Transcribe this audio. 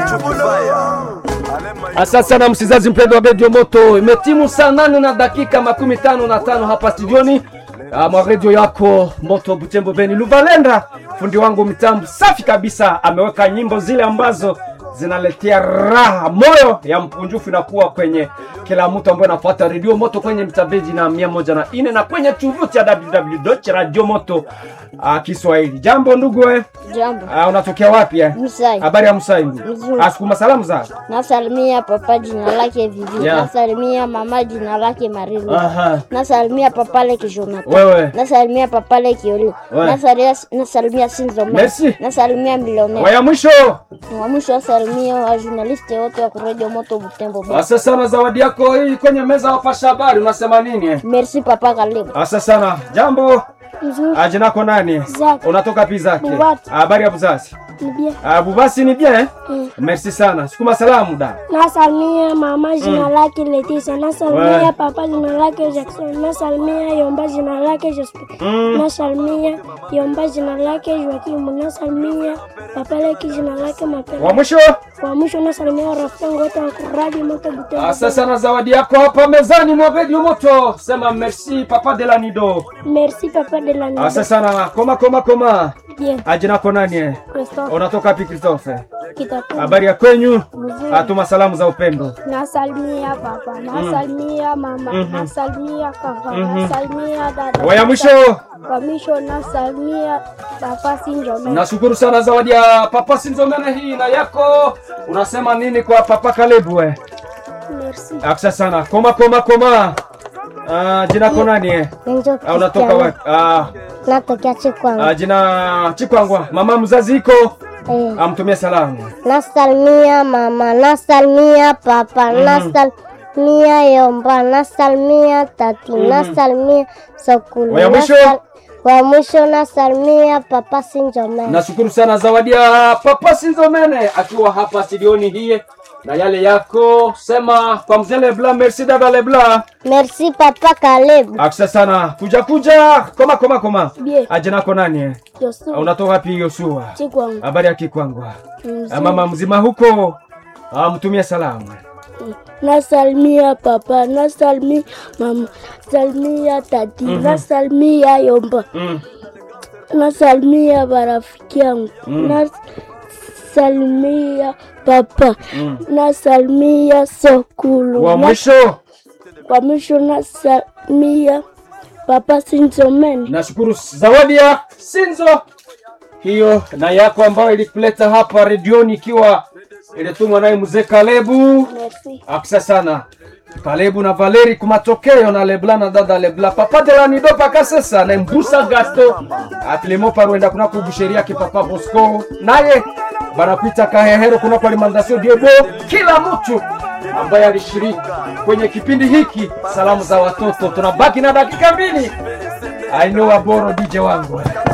Asante sana msizazi mpendo wa redio Moto, imetimu saa nane na dakika makumi tano na tano hapa studioni ah, mwa redio yako Moto Butembo Beni. Luvalenda fundi wangu mitambo safi kabisa, ameweka nyimbo zile ambazo zinaletea raha moyo ya mpunjufu inakuwa kwenye kila mtu ambaye anafuata redio Moto kwenye mtabeji na mia moja na ine na kwenye tovuti ya www.radiomoto uh, Kiswahili. Jambo ndugu eh? Jambo. Uh, unatokea wapi eh? Msai. Habari ya Msaingu. Mzuri. Asukuma salamu za. Nasalimia papa jina lake Vivi. Yeah. Nasalimia mama jina lake Marilu. Aha. Nasalimia papale Kijonata. Wewe. Nasalimia papale Kioli. Wewe. Nasalimia nasalimia Sinzo. Merci. Nasalimia Milionea. Waya mwisho. Wa mwisho wasalimia wa journaliste wote wa Radio Moto Butembo. Beni. Asante sana zawadi yako hii kwenye meza wapasha habari unasema nini eh? Merci papa Kalebu. Asante sana. Jambo. Mzuri. Ah, Jina lako nani? Zaki. Unatoka pi zake? Bubati. Habari ya buzazi. Ni bien. Ah, Bubasi ni bien. eh? Merci sana. Sukuma salamu da. Nasalimia mama jina lake Leticia, Ouais. nasalimia papa jina lake Jackson, nasalimia Yomba jina lake Jospe, nasalimia Yomba jina lake Joakim, nasalimia papa leki jina lake Mapema. Wa mwisho. Wa mwisho nasalimia rafiki yangu wote wa kuradi moto Butembo. Asante sana zawadi yako hapa mezani mwa Radio Moto. Sema merci papa de la Nido. Merci papa de la Asante nuit. sana. Koma koma koma. Bien. Ah, Jina lako nani eh? Christophe Unatoka pi Christophe? Kitabu. Habari ya kwenyu? Mzuri. Atuma salamu za upendo. Nasalimia papa, nasalimia mama, nasalimia kaka, nasalimia dada. Waya mwisho. Wa mwisho nasalimia papa Sinjome. Nashukuru sana zawadi ya papa Sinzomene hii na yako. Unasema nini kwa papa Kalebu we? Merci. Aksa sana. Koma koma koma. Ah, jina ko nani eh? Nenjo Ah, unatoka wapi? Ah, Natokea Chikwanga. ah, jina Chikwangwa. Mama mzazi iko Eh. amtumie salamu. Nasalimia mama, nasalimia papa, nasalimia Yomba, nasalimia tati, nasalimia Sokulu. Wa mwisho? nasal- Wa mwisho nasalimia papa Sinjomene. Nashukuru sana zawadi ya papa Sinzomene akiwa hapa studioni hii na yale yako sema kwa mzee Lebla, merci dada Lebla. Merci papa Kalebu. Aksa sana. Kuja kuja. Koma koma koma. Bien. Ah, jina ko nani eh? Yosu. Ah, Unatoka wapi Yoshua? Chikwangu. Habari ya Kikwangwa. Mzuri. Ah, Mama mzima huko. Ah, mtumie salamu. Nasalimia papa, nasalimia mama, nasalimia tati, nasalimia Yomba, Mm. nasalimia barafiki yangu, nasalimia papa, nasalimia Sokulu. Wa Na- mwisho Wa mwisho nasalimia papa Sinzomeni. nashukuru zawadi ya Sinzo hiyo na yako ambayo ilikuleta hapa redioni ikiwa ilitumwa naye mzee Kalebu. Merci. Aksa sana Kalebu na Valeri kumatokeo na Lebla na dada Lebla papa de la nido paka sasa na mbusa gasto atlemo parwenda kuna kubusheria ki papa Bosco naye banakuita kahehero kuna kwa alimentation diebo kila mtu ambaye alishiriki kwenye kipindi hiki salamu za watoto tunabaki na dakika mbili I know Aboro DJ wangu